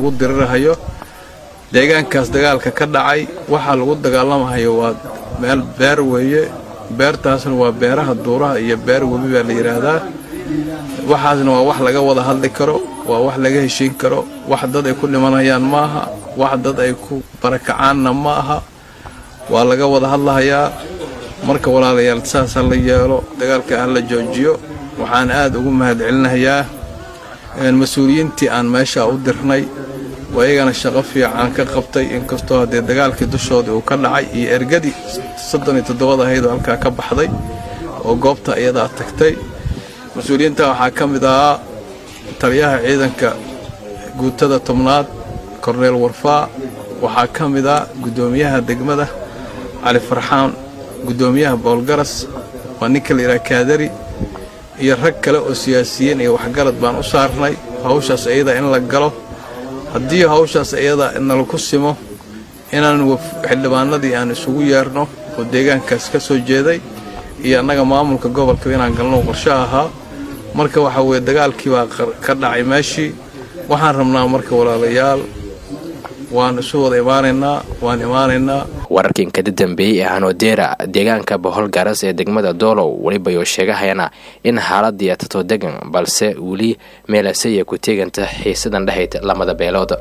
lagu dirirahayo deegaankaas dagaalka ka dhacay waxaa lagu dagaalamahayo waa meel beer weeye beertaasna waa beeraha duuraha iyo beer webi baa la yidhaahdaa waxaasna waa wax laga wada hadli karo waa wax laga heshiin karo wax dad ay ku dhimanayaan ma aha wax dad ay ku barakacaanna ma aha waa laga wada hadlahayaa marka walaalayaal saas ha la yeelo dagaalka ha la joojiyo waxaan aad ugu mahadcelinahayaa mas-uuliyiintii aan meeshaa u dirnay waa iyagana shaqo fiican ka qabtay inkastoo haddee dagaalkii dushoodii uu ka dhacay iyo ergadii soddon iyo toddobada ahayd oo halkaa ka baxday oo goobta iyadaa tagtay mas-uuliyiinta waxaa ka mid ahaa taliyaha ciidanka guutada tobnaad korneel warfaa waxaa ka mid ah guddoomiyaha degmada cali farxaan guddoomiyaha boolgaras waa ninka la yidhaha kaadari iyo rag kale oo siyaasiyiin iyo waxgarad baan u saarnay hawshaas iyada in la galo haddii hawshaas iyada nalaku simo inaan xildhibaanadii aan isugu yeerno oo deegaankaas ka soo jeeday iyo annaga maamulka gobolka inaan galno qorsho ahaa marka waxaa weeye dagaalkii baa ka dhacay meeshii waxaan rabnaa marka walaalayaal waan isu wada imaanaynaa waan imaanaynaa wararkan kada dambeeyey ee hanodeera deegaanka bohol garas ee degmada doolow weliba yoo sheegahayana in xaaladii tato degan balse weli meelasaya ku teeganta xiisadan dhexayd lamada beelood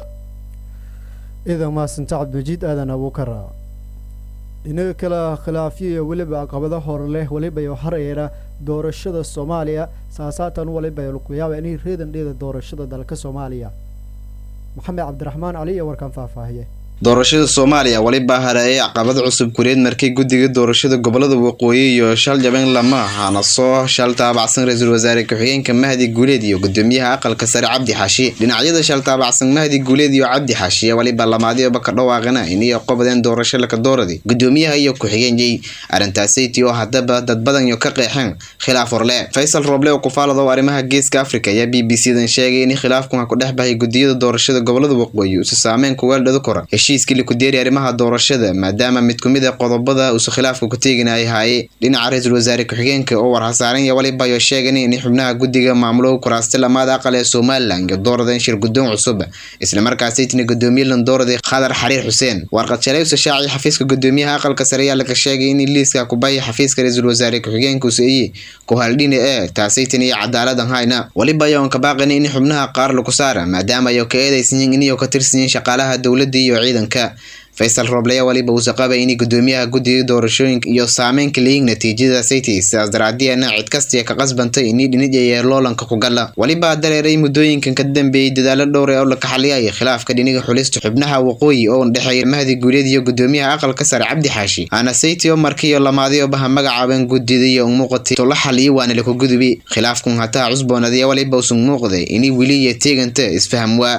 ciidan mahadsanto cabdimajiid aadan abuukara dhinaga kale khilaafyo iyo weliba caqabado hor leh weliba iyo hareera doorashada soomaaliya saasaatan waliba lagu yaaba inay reedan dheeda doorashada dalka soomaaliya maxamed cabdiraxmaan cali iyo warkaan faahfaahiye doorashada soomaaliya weliba hareeyay caqabad cusub kureed markay guddiga doorashada gobolada waqooyi iyo shal jabeen lama ahaana soo shal taabacsan ra-iisul wasaare ku-xigeenka mahdi guuleed iyo gudoomiyaha aqalka sare cabdi xaashi dhinacyada shal taabacsan mahdi guuleed iyo cabdi xaashi weliba lamaadiyoba ka dhawaaqana inay qobadeen doorasho laka dooradi gudoomiyaha iyo ku-xigeenyay arrintaasaytii oo haddaba dad badan iyo ka qeexeen khilaaf horle faysal rooble oo kufaalado arrimaha geeska africa ayaa b b c dan sheegay in khilaafkan ku dhex bahay gudiyada doorashada gobolada waqooyi usi saameyn kuweeldhada kora heshiiskii likudeeri arrimaha doorashada maadaama mid kumid a qodobada uusa khilaafka ku teeginaya haaye dhinaca ra-iisul wasaare ku-xigeenka oo warhasaaran iyo waliba ayo sheegan in xubnaha guddiga maamulo kuraasta lamaada aqal ee somalilan iyo dooradeen shir guddoon cusub islamarkaasaytina gudoomiye landooraday khadar xariir xuseen warqad shalay usa shaaci xafiiska gudoomiyaha aqalka sare ayaa laga sheegay in liiska kubaya xafiiska ra-iisul wasaare ku-xigeenka useeye kuhaldhine ee taasaytan iyo cadaaladan hayna waliba ayoon ka baaqani in xubnaha qaar lagu saara maadaama ayo ka eedaysanyiin iniyo ka tirsanyiin shaqaalaha dowladda iyo ciidanka faysal rooblaya waliba uusa qabay inay gudoomiyaha guddiga doorashooyinka iyo saameynka leeyiin natiijada sayti sidaas daraadiana cid kastia ka qasbantay inay dhinijaya loolanka ku gala waliba dareeray muddooyinkan ka dambeeyey dadaalo dhowr ee oo la kaxaliyaya khilaafka dhiniga xulista xubnaha waqooyi oo dhexeeya mahdi guuleed iyo gudoomiyaha aqalka sare cabdi xaashi aana sayti oo markiiyo lamaadiyobaha magacaabeen guddida iyo umuuqatay tola xaliyo waana laku gudubi khilaafkun hataa cusboonadiya waliba usun muuqday inay weli iyo teeganta isfaham waa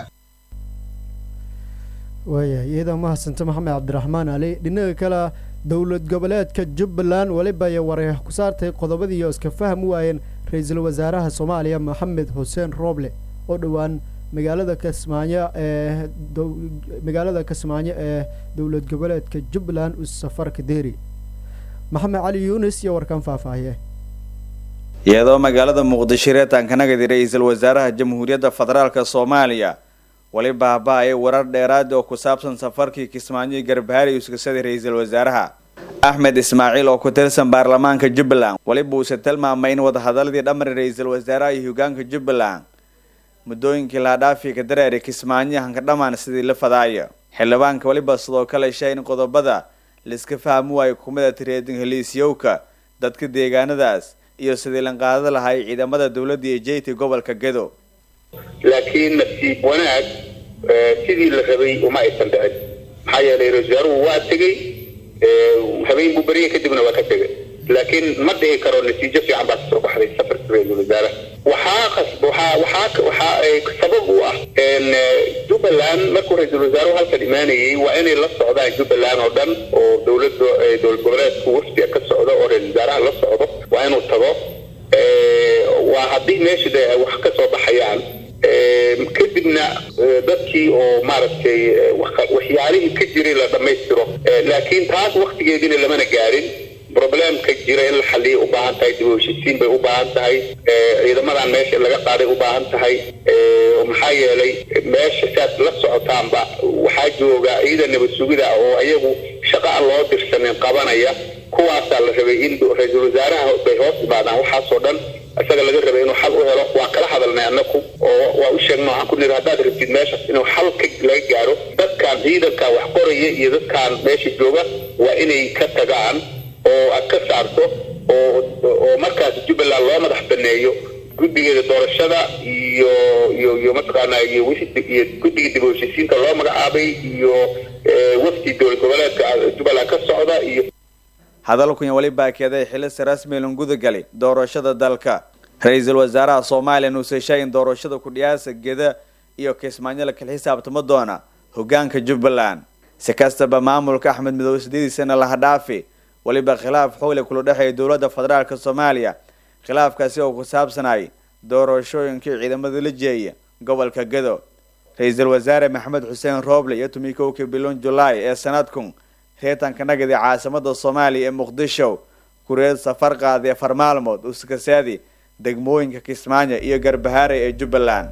waayahay iyada mahadsanta maxamed cabdiraxmaan cali dhinaga kale dowlad goboleedka jubbaland weliba ay wareex ku saartay qodobadiiyo iska fahmi waayeen ra-iisul wasaaraha soomaaliya maxamed xuseen rooble oo dhowaan magaalada kismaayo ee magaalada kismaayo ee dowlad goboleedka jubbaland u safarka deeri maxamed cali yuunis iyo warkaan faahfaahiye iyadoo magaalada muqdisho reetaankanagadi ra-iisul wasaaraha jamhuuriyadda federaalka soomaaliya wali baaba-ay warar dheeraad oo ku saabsan safarkii kismaayo garbahaari uskasaday ra-iisul wasaaraha axmed ismaaciil oo ku tirsan baarlamaanka jubbaland weliba uuse tilmaamay in wadahadaladii dhamari ra-iisul wasaaraha iyo hogaanka jubbaland muddooyinkii laadhaafi ka dareeray kismaayo hanka dhammaan sidii la fadaayo xildhibaanka weliba sidoo kale shay in qodobada laiska fahmi waayo kumida tireedin heliisyowka dadka deegaanadaas iyo sidii lanqaadada lahay ciidamada dowladda iyo jeyta gobolka gedo laakiin nasiib wanaag sidii la rabay uma aysan dhicin maxaa yeelay ra-isul wasaaruhu waa tegey habeen buu beriye kadibna waa ka tegay laakiin ma dhihi karo natiijo fiican baa kasoo baxday safarka ra-isul wasaaraha waxaa qasb waxaa waxaa waxaa sabab u ah jubbaland markuu ra-isul wasaaruhu halkan imaanayay waa inay la socdaan jubbaland oo dhan oo dowladda dowlad goboleedku wafdiga ka socdo oo ra-isul wasaaraha la socdo waa inuu tago waa haddii meesha de wax ka soo baxayaan kadibna dadkii oo maaragtay waxyaalihii ka jiray la dhammaystiro laakiin taas waktigeediina lamana gaarin problemka jira in la xaliyo u baahan tahay dib u heshiisiin bay u baahan tahay ciidamadan meesha laga qaaday u baahan tahay maxaa yeelay meesha saad la socotaanba waxaa jooga ciidan nabad sugida oo iyagu shaqa aan loo dirsanin qabanaya kuwaasaa la rabay in ra-iisul wasaaraha bay hoos imaadaan waxaasoo dhan isaga laga rabay inuu xal u helo waa kala hadalnay annaku oo waa u sheegna waxaan ku niri haddaad rabtid meeshaas inuu xal ka laga gaaro dadkan ciidanka wax qoraya iyo dadkan meesha jooga waa inay ka tagaan oo aad ka saarto oo oo markaas jubbaland loo madax baneeyo guddigeeda doorashada iyo iyo iyo mataqaanaa iyo wixii iyo guddiga dib u heshiisiinta loo magacaabay iyo wafdi dowlad goboleedka jubbaland ka socda iyo hadalkunya weli baakeeday xilisi rasmi lungudagali doorashada dalka ra-iisul wasaaraha soomaaliya nuuse sheegin doorashada kudhiyaasa geda iyo kismaayo la kala xisaabtamo doona hogaanka jubbaland si kastaba maamulka axmed midoobe sideediisana laha dhaafi weliba khilaaf xowle kula dhexeeya dowladda federaalk soomaaliya khilaafkaasi oo ku saabsanay doorashooyinkii ciidamada la jeeya gobolka gedo ra-iisul wasaare maxamed xuseen rooble iyo tumii kowkii biloon julaay ee sanadkun reetanka nagadi caasimada soomaaliya ee muqdisho kureed safar qaadee afar maalmood uskasaadi degmooyinka kismaayo iyo garbahaare ee jubbaland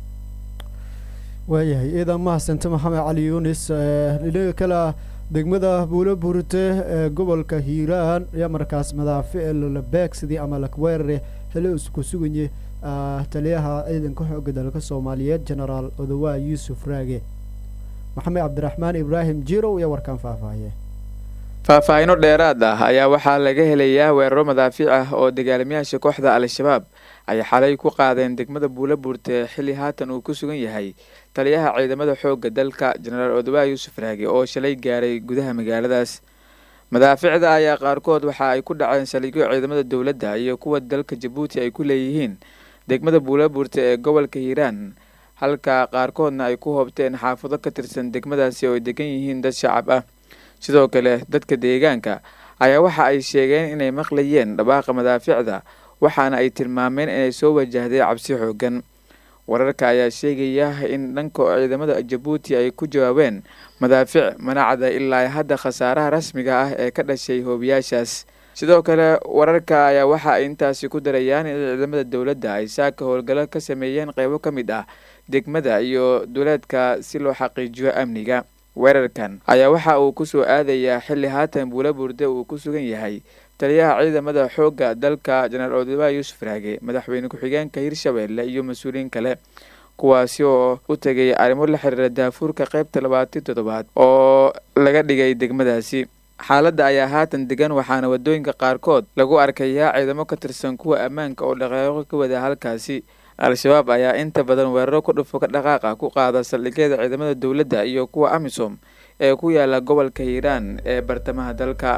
waayahay ciidan mahadsante maxamed cali yuunis dhinaga kale degmada buulo burte ee gobolka hiiraan ayaa markaas madaafic lolabeegsidii ama lakweerare xili isku suganye taliyaha ciidanka xooga dalka soomaaliyeed genaraal odawaa yuusuf raage maxamed cabdiraxmaan ibraahim jirow iyo warkaan faahfaahiye faahfaahino dheeraad ah ayaa waxaa laga helayaa weeraro madaafiic ah oo dagaalamayaasha kooxda al-shabaab ay xalay ku qaadeen degmada buula buurte xilli haatan uu ku sugan yahay taliyaha ciidamada xoogga dalka jenaraal odawaa yuusuf raage oo shalay gaaray gudaha magaaladaas madaaficda ayaa qaarkood waxa ay ku dhaceen saldhigyo ciidamada dowladda iyo kuwa dalka jabuuti ay ku leeyihiin degmada buula buurte ee gobolka hiiraan halka qaarkoodna ay ku hoobteen xaafado ka tirsan degmadaasi oo ay degan yihiin dad shacab ah sidoo kale dadka deegaanka ayaa waxa ay sheegeen inay maqlayeen dhawaaqa madaaficda waxaana ay tilmaameen inay soo wajahday cabsi xoogan wararka ayaa sheegaya in dhanka ciidamada jabuuti ay ku jawaabeen madaafic manacda ilaa hadda khasaaraha rasmiga ah ee ka dhashay hoobiyaashaas sidoo kale wararka ayaa waxa ay intaasi ku darayaan in ciidamada dowladda ay saaka howlgallo ka sameeyeen qeybo ka mid ah degmada iyo duleedka si loo xaqiijiyo amniga weerarkan ayaa waxa uu kusoo aadayaa xilli haatan buula burde uu ku sugan yahay taliyaha ciidamada xoogga dalka jenaraal odawaa yuusuf raage madaxweyne ku-xigeenka hirshabeelle iyo mas-uuliyiin kale kuwaasi oo u tegay arrimo la xiriira daafuurka qeybta labaatan toddobaad oo laga dhigay degmadaasi xaaladda ayaa haatan degan waxaana wadooyinka qaarkood lagu arkayaa ciidamo ka tirsan kuwa ammaanka oo dhaqaaqo ka wada halkaasi al-shabaab ayaa inta badan weeraro ku dhufo ka dhaqaaqa ku qaada saldhigyada ciidamada dowladda iyo kuwa amisom ee ku yaala gobolka hiiraan ee bartamaha dalka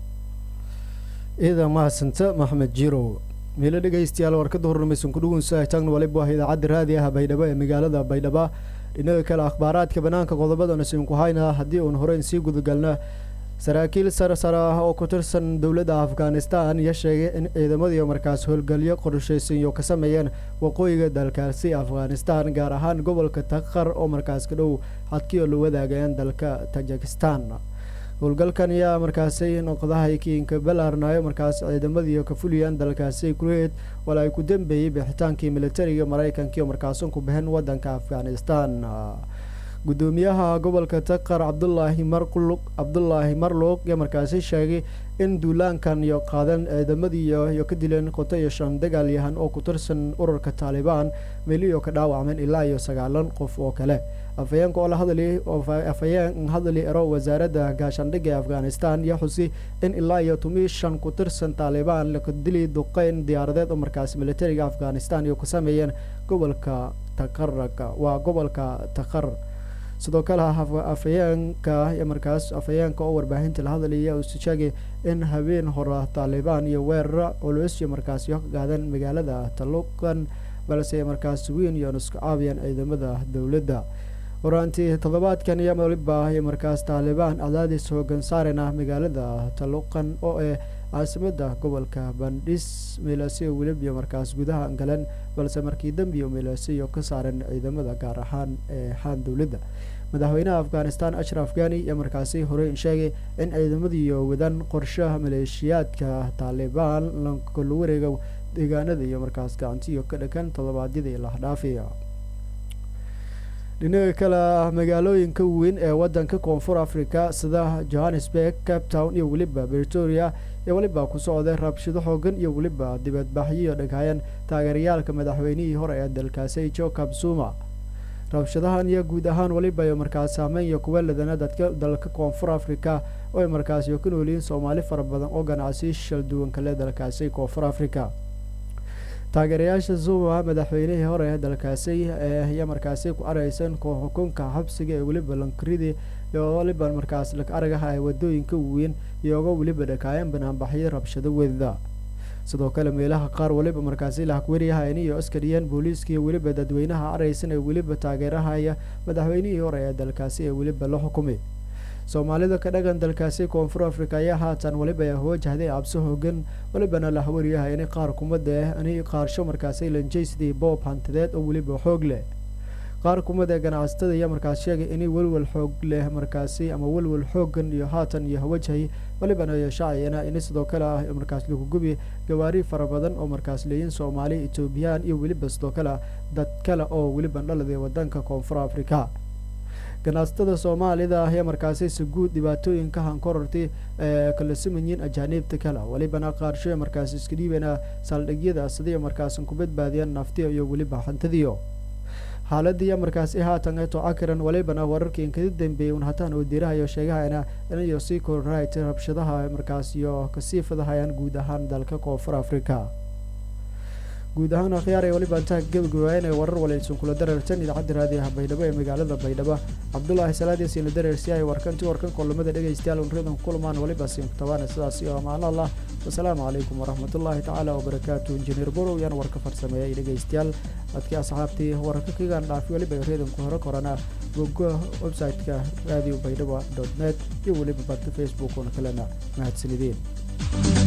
ciidan mahadsanta maxamed jirow miilo dhegaystayaal warkada hornamaysan kudhugunsa taagna waliba ah idaacadda raadi ah baydhabo ee magaalada baydhaba dhinaga kale akhbaaraadka banaanka qodobadana sinku hayna haddii uun horeyn sii gudagalna saraakiil sare sare ah oo ku tirsan dowladda afghanistan iyo sheegay in ciidamadii markaas howlgalyo qorshaysan iyo ka sameeyeen waqooyiga dalkaasi afghanistan gaar ahaan gobolka takhar oo markaas ka dhow xadkii oo la wadaagayeen dalka tajikistan howlgalkan ayaa markaasi noqdahay kiinka balaarnayo markaas ciidamadii ka fuliyaan dalkaasi kureed wala ay ku dambeeyey bixitaankii militariga maraykanka oo markaasan ku baxeen wadanka afghanistan gudoomiyaha gobolka takar cabdulaahi marqluq cabdulaahi marluuq ayaa markaasi sheegay in duulaankan iyo qaadan ciidamadii iyo ka dileen qoto iyo shan dagaalyahan oo ku tirsan ururka taalibaan meeliyo ka dhaawacmeen ilaa iyo sagaalan qof oo kale afhayeenka oo la hadli afhayeen hadli ero wasaaradda gaashaandhigga ee afghanistan iyo xusi in ilaa iyo tomi shan ku tirsan taalibaan laka dili duqeyn diyaaradeed oo markaasi militariga afghanistan iyo ku sameeyeen gobolka takaraka waa gobolka takar sidoo kale afhayeenka markaas afhayeenka oo warbaahinta la hadlaya uu sheegay in habeen hore taalibaan iyo weerara culus iyo markaasi ka gaadeen magaalada taluqan balse markaas weyn iyo isku caabiyeen ciidamada dowladda horaantii toddobaadkan iyo waliba iyo markaas taalibaan cadaadis hoogan saarena magaalada taluqan oo ee caasimada gobolka bandhis meelaasiyo welibiyo markaas gudaha galeen balse markii dambiyo meelaasiyo ka saareen ciidamada gaar ahaan ee haan dowladda madaxweynaha afghanistan ashraf ghani iyo markaasi horey sheegay in ciidamadiiyo wadan qorshaha maleeshiyaadka taalibaan lankala wareega deegaanada iyo markaas gacantiyo ka dhakan toddobaadyadii lahdhaafiya dhinaca kale magaalooyinka weyn ee wadanka koonfur africa sida johannesburg cape town iyo weliba victoria iyo weliba ku socday rabshado xoogan iyo weliba dibadbaxyo dhaghayan taageerayaalka madaxweynihii hore ee dalkaasi jacob zuma rabshadahan iyo guud ahaan weliba iyo markaas saameyn iyo kuwa ladana dadka dalka koonfur africa oo ay markaasi ka noolyihiin soomaali fara badan oo ganacsi shal duwan kale dalkaasi koonfur africa taageerayaasha zuma madaxweynihii hore ee dalkaasi iyo markaasi ku areysan xukunka xabsiga ee weliba lankaridi iyo weliba markaas aragaha ee wadooyinka weyn iyooga weliba dhakaayan banaanbaxyo rabshado weda sidoo kale meelaha qaar weliba markaasi lahakweryahayn iyo askariyeen booliiska iyo weliba dadweynaha areysan ee weliba taageerahaya madaxweynihii hore ee dalkaasi ee weliba la xukumay soomaalida ka dhagan dalkaasi koonfur africa ayaa haatan weliba wajahday cabsi hoogan welibana la hawaryahay in qaar kumada ani qaarsho markaasi lanjaysidii boob hantideed oo weliba xoog leh qaar kumada ganacsatada ayaa markaas sheegay inay welwel xoog leh markaasi ama welwel xoogan iyo haatan iyo wajhay welibana iyo shaaciyana in sidoo kale ah markaas lagu gubi gawaari fara badan oo markaas leeyiin soomaali etoobiyaan iyo weliba sidoo kale dad kale oo weliba dhaladay wadanka koonfur africa ganacsatada soomaalida ah ee markaasi si guud dhibaatooyinka hankorortay ee kala simanyiin ajaaniibta kale welibana qaarsho markaas iska dhiibana saldhigyada siday markaasan ku badbaadiyaan naftiya iyo weliba hantadiyo xaaladii markaasi haatan eto cakiran welibana wararkii inkada dambeeyay un hataan wadiirahayo sheegahayna inayo sii kororahaytay rabshadaha markaas iyo kasii fadahayaan guud ahaan dalka koonfur africa guud ahaan akhyaar ee weliba intaha gebagabaayeen ee warar walaysan kula dareertan idaacadda raadiyaha baydhabo ee magaalada baydhabo cabdulaahi salaadiisiina dareersi ay warkanti warkan kulamada dhegaystayaal unridan kulmaan weliba siinkutabaan sidaas iyo amaano allah wasalaamu calaykum waraxmatullaahi tacaala wabarakaatu injineer borow yaan warka farsameeyay dhegaystayaal dadkii asxaabtii wararka kagaan dhaafi weliba reedanku hore korana bogo website-ka radio baydhabo dot net iyo weliba badka facebook una kalena mahadsanideen